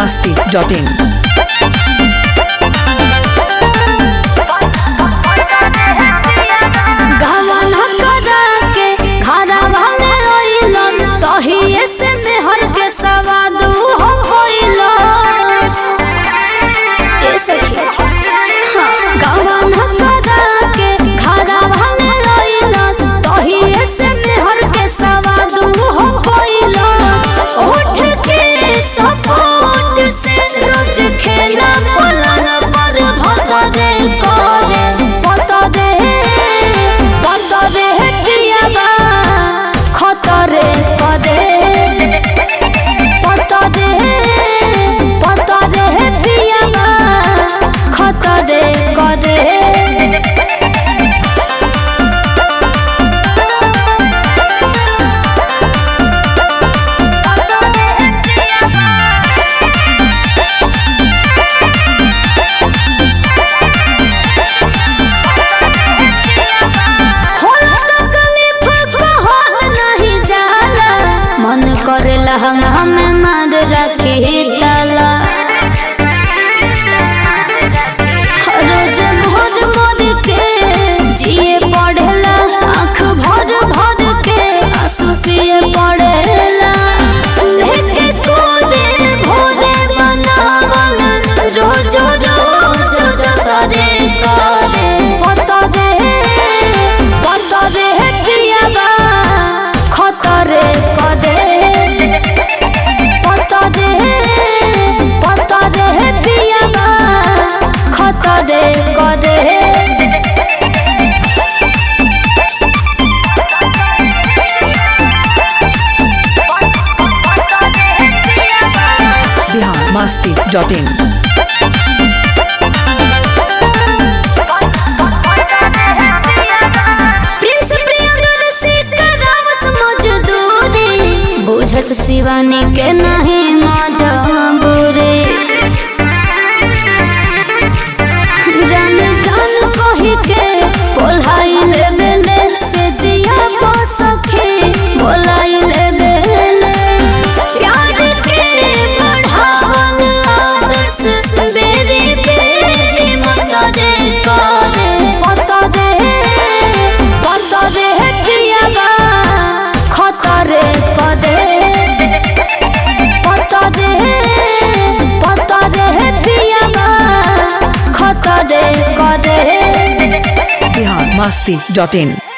masti.in. गवन करा के घरा वाले रोइलन तहिए से मेहर के सवाद हो गइलन ए सखी हाँ, गवन करा के घरा वाले रोइलन तहिए से मेहर के सवाद हो गइलन उठ के सपोर्ट से रोज खेला पलंग पर भतरे करे पतरे पतरे कियाबा खतरे करे पतरे पतरे पियाबा खतरे करे होला तकलीफ कहल नहीं जाला मन करे लहंगा में मार रखी ताला रोज भोर मोर के जिए पढ़ेला आँख भर भर के आंसू पिए पड़ेला लेके कूदे भोरे बनावल रोज रोज जतरे करे पतरे पतरे कियाबा खतरे कदे पतरे पतरे पियाबा खतरे कदे Bihar masti.in. प्रिंस प्रियदर्शी करावस मजदूरी बुझस शिवानी के नहीं मजबूरी जान जान कही के बोलाई ले बेले से जिया सखी बोलाई ले बेले प्यार के बढ़ावल आदर्श बेरी बेरी मत दे करे पत दे पत दे कियाबा खतरे कदे पत दे पत दे पियाबा खतरे कदे Bihar masti.in.